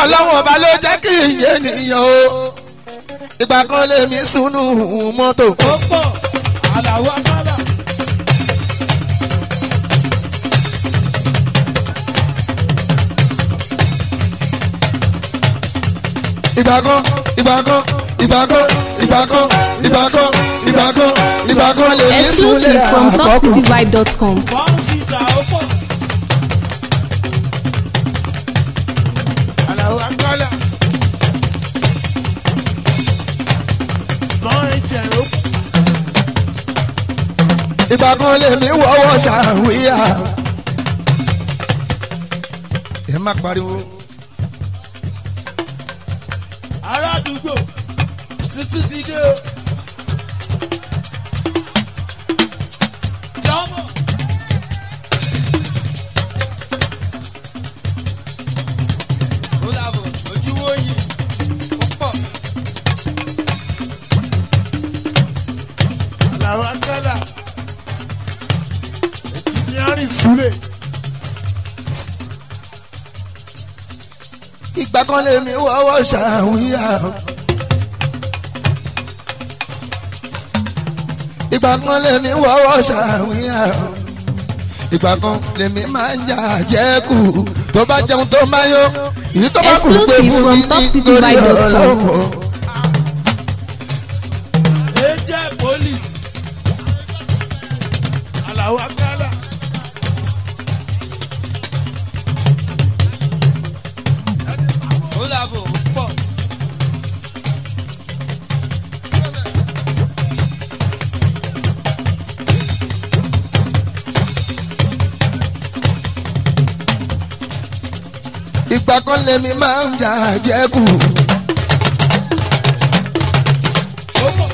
ọlọ́wọ́n ọba ló jẹ́ kí ìyẹn nìyàn o ìgbà kan lèmi sunu mọ́tò. ó pọ̀ àlàó akálà. ìgbà kan ìgbà kan ìgbà kan ìgbà kan ìgbà kan ìgbà kan ìgbà kan lèmi sunlé Exclusive from àkọ́kù. topcityvibe.com. fọ́ọ̀mù fìtà ó pọ̀. àlàó akálà. mọ́ ẹ̀jẹ̀ ó pọ̀. ìgbà kan lèmi wọ́wọ́ sàwíyà. ẹ má pariwo. ará àdúgbò tuntun ti dé o. jọ́mọ̀. ó dàbọ̀ ojú wo yìí ó pọ̀. àlàó akálà engineering fúlẹ̀. ìgbà kan lèmi wọ́wọ́ sàwíyà. ìgbà kan lèmi wọ́wọ́ sàwíyà. ìgbà kan lèmi máa ń jà jẹ́kù tó bá jẹun tó máa yó. èyí tó bá kù pé Exclusive fún from mi nítorí topcityvibe.com. ọlọ́run. ẹ jẹ́ poli. àlàó akálà. ó dàbọ̀ ó pọ̀. ìgbà kan lèmi máa ń jà jẹ́kù. ó pọ̀.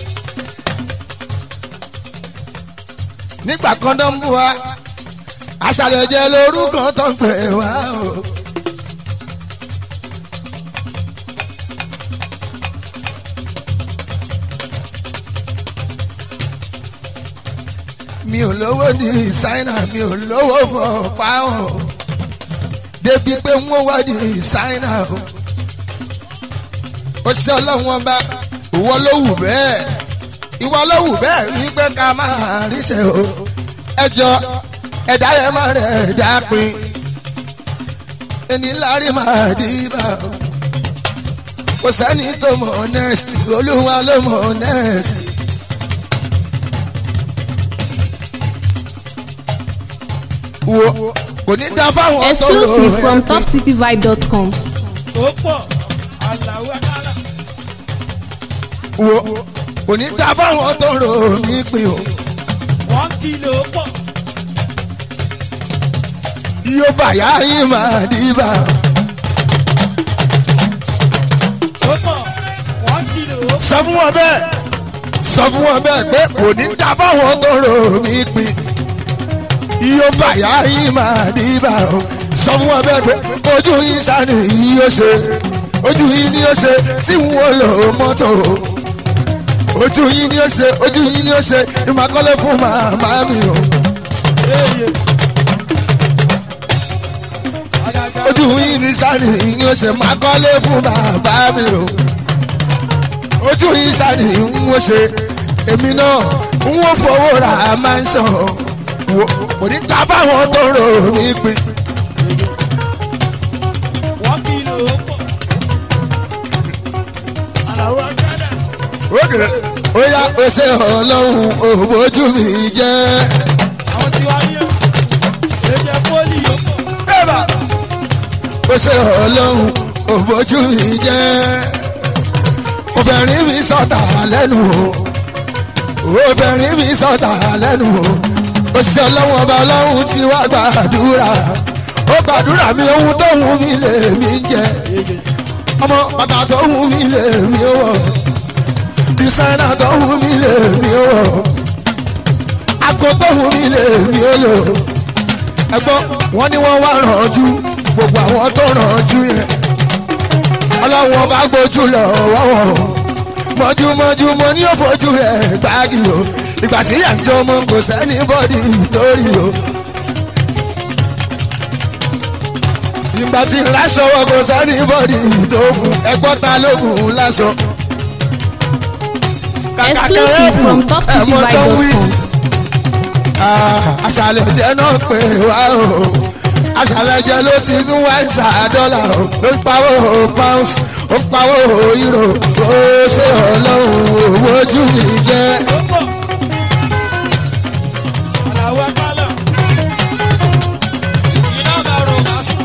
nígbà kan tó ń bú wa àṣàlẹ̀ jẹ́ lórúkọ tó ń pè wá o. mi ò lówó ní ṣáínà mi ò lówó fọ páwọn débi pé wọ́n wá ní ṣáínà o. ó ṣe ọlọ́run ọba ìwọ ló wù bẹ́ẹ̀ ìwọ ló wù bẹ́ẹ̀ rí pé ká máa ríṣẹ́ o. ẹjọ́ ẹ̀dá rẹ̀ máa rẹ̀ dápin ẹni lárí máa dìbà o. kò sẹ́ni tó mọ̀ honest olúwa ló mọ̀ honest. wo kò ní dá fáwọn tó lò Exclusive from ẹ̀kún. topcityvibe.com. ó pọ̀. àlàó akálà. wo kò ní dá fáwọn tó rò ní pin o. wọ́n kìlọ̀ ó pọ̀. yóò bàyá yín máa dìbà. ó pọ̀. wọ́n kìlọ̀ ó pọ̀. sọ fún wọn bẹ́ẹ̀ sọ fún wọn bẹ́ẹ̀ pé kò ní dá fáwọn tó rò ní pin. yóò bàyá yín máa dìbà o. sọ fún wọn bẹ́ẹ̀ pé ojú yín sani yìí yóò ṣe ojú yín ni yóò ṣe sí wọn lò mọ́tò ojú yín ni yóò ṣe ojú yín ni yóò ṣe ìmọ̀kọ́lé fún màmá mi o. Eye. Àgàgà ojú yín ni sani yóò ṣe máa kọ́lé fún bàbá mi o. ojú yín sani ń wọ́n ṣe èmi náà ń wọ́n fowó ra máa ń sàn wò kò ní ta báwọn tó rò mí pin. wọ́n kìlọ̀ ó pọ̀. Àlàó akálà. ókè ó yá ó ṣe ọlọ́run òbójú mi jẹ́. àwọn tí wàá yẹ. èdè poli ó pọ̀. bẹ́ẹ̀ba ó ṣe ọlọ́run òbójú mi jẹ́. obìnrin mi sọ̀tà lẹ́nu o obìnrin mi sọ̀tà lẹ́nu o òṣìṣẹ́ ọlọ́run ọba ọlọ́run ti wá gbàdúrà ó gbàdúrà mi ohun tó wù mí lè mí jẹ ọmọ bàtà tó wù mí lè mí wọ̀ dísáínà tó wù mí lè mí wọ̀ àgọ́ tó wù mí lè mí lò ẹgbọ́n wọn ni wọ́n wá rànjú gbogbo àwọn tó rànjú yẹn ọlọ́run ọba gbójú lọ wọ́wọ́ mọ́júmọ́jú mo ní òfojú rẹ̀ gbági o ìgbà tí àjọ ọmọ kò sẹ́ni bọ́dì torí o. ìgbà tí ń láṣọwọ́ kò sẹ́ni bọ́dì tó fún ẹgbọ́n ta ló fún un láṣọ. Exclusive from topcityvibe.com. àṣàlẹ̀ jẹ́ náà pé wá o àṣàlẹ̀ jẹ́ ló ti ń wá ìṣà dọ́là o ló ń pawó pounds ó ń pawó euro ó ṣe ọlọ́run owó ojú mi jẹ́. Àlàwọ̀ kálọ̀. Iná bá rò má sùn.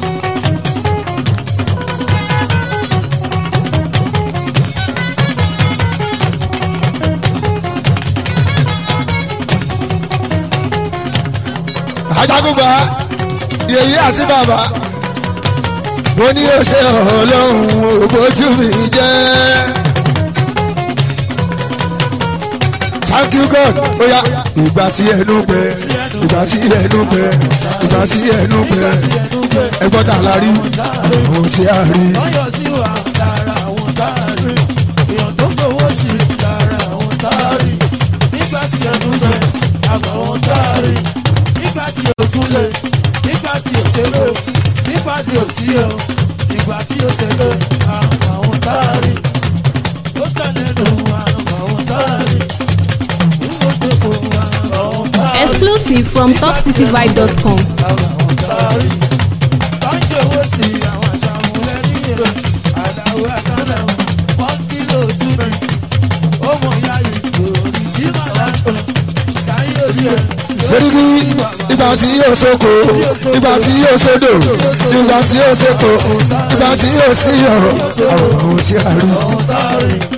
ajagunba yèyí àti bàbá mo ní ó ṣe ọlọ́run òbójú mi jẹ́. thank you god oya ìgbà tí ẹnu gbẹ ìgbà tí ẹnu gbẹ ìgbà tí ẹnu gbẹ ẹgbọ́n tà la rí ohun tí a rí. lọ́yọ̀ sí wa lára àwọn táàrí èèyàn tó fowó sí lára àwọn táàrí nígbà tí ẹnu gbẹ àgbà àwọn táàrí nígbà tí òkun lè nígbà tí òṣèlú nígbà tí òsí o ìgbà tí òṣèlú àgbà àwọn táàrí ó tẹ̀lé nù àgbà àwọn táàrí ìmọ̀tòkò àgbà àwọn táàrí. Exclusive from topcityvibe.com. àwọn táàrí tọ́jú owó sí àwọn àṣàmúlẹ̀ nílò àdáwọ̀ àkàndà wọ́n kílò túbẹ̀ ó mọ̀ ya ìgò ìjì màlá tó káyé orí ẹ̀. Serigi ìgbà tí yóò soko ìgbà tí yóò sodo ìgbà tí yóò seko ìgbà tí yóò síyọ àwọn ohun tí a rí. àwọn táàrí